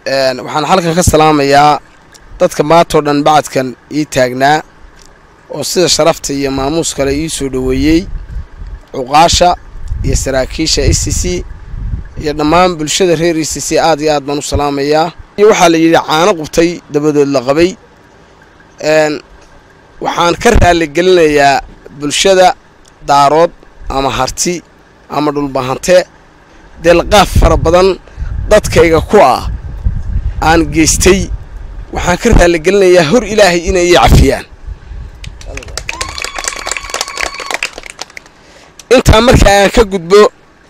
waxaan halkan ka salaamayaa dadka maantao dhan bacadkan ii taagnaa oo sida sharafta iyo maamuus kale ii soo dhoweeyey cuqaasha iyo saraakiisha e c c iyo dhammaan bulshada reer e c c aad iyo aad baan u salaamayaa iyo waxaa la yidhi caano qubtay dabadood la qabay waxaan ka raaligelinayaa bulshada daarood ama harti ama dhulbahante deelqaaf fara badan dadkayga ku ah aan geystay waxaan ka raaligelinayaa hor ilaahay inay ii cafiyaan intaa markaa aan ka gudbo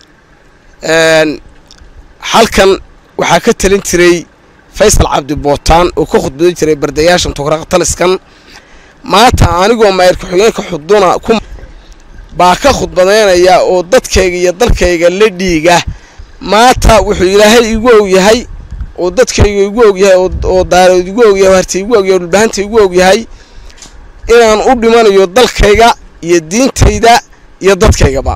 halkan waxaa ka talin jiray faysal cabdi bootaan oo ka khudbadan jiray bardayaashan tukraaq taliskan maanta anigoo maayir ku-xigeenka xuduna ku baa ka khudbadaynaya oo dadkayga iyo dalkayga la dhiiga maanta wuxuu ilaahay igu og yahay oo dadkayga igu og yahay oo daarood igu og yahay harti igu og yahay dhulbahanta igu og yahay inaan u dhimanayo dalkayga iyo diintayda iyo dadkaygaba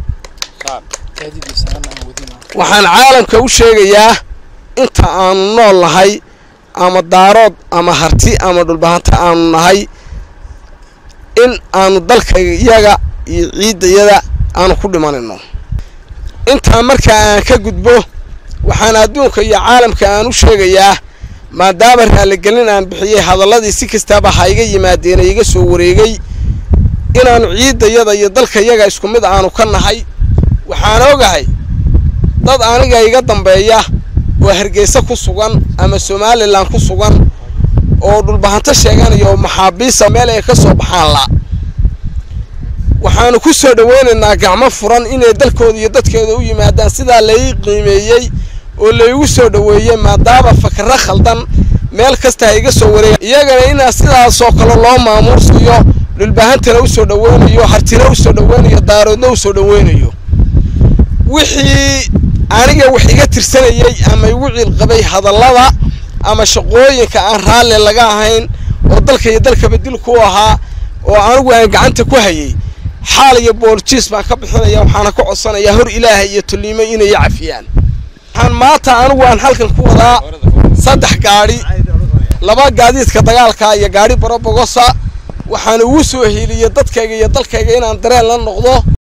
waxaan caalamka u sheegayaa inta aanu nool nahay ama daarood ama harti ama dhulbahanta aanu nahay in aanu dalkayga iyaga iyo ciiddayada aanu ku dhimanayno intaa markaa aan ka gudbo waxaan adduunka iyo caalamka aan u sheegayaa maadaama raaligelin aan bixiyey hadalladii si kastaaba ha iga yimaadeen iga soo wareegay inaanu ciiddayada iyo dalkayaga isku mid aanu ka nahay waxaan ogahay dad aniga iga dambeeya oo hargeysa ku sugan ama somalilan ku sugan oo dhulbahanto sheeganaya oo maxaabiista meel ay ka soo baxaan la waxaanu ku soo dhoweynaynaa gacmo furan inay dalkooda iyo dadkooda u yimaadaan sidaa lai qiimeeyey oo laygu soo dhoweeyey maadaama fakaro khaldan meel kasta ha iga soo wareega iyagana inaa sidaasoo kale loo maamuusayo dhulbahantana u soo dhoweynayo hartina u soo dhoweynayo daaroodna u soo dhoweynayo wixii aniga wax iga tirsanayey ama igu ciilqabay hadallada ama shaqooyinka aan raalli laga ahayn oo dalka iyo dalkaba dil ku ahaa oo anigu aan gacanta ku hayay xaal iyo booljiis baan ka bixinaya waxaana ka codsanayaa hor ilaahay iyo tulliimo inay cafiyaan waxaan maanta anigu aan halkan ku wadaa saddex gaadhi laba gaadiidka dagaalka iyo gaadhi barobogosa waxaan ugu soo hiiliyey dadkayga iyo dalkayga inaan dareen la noqdo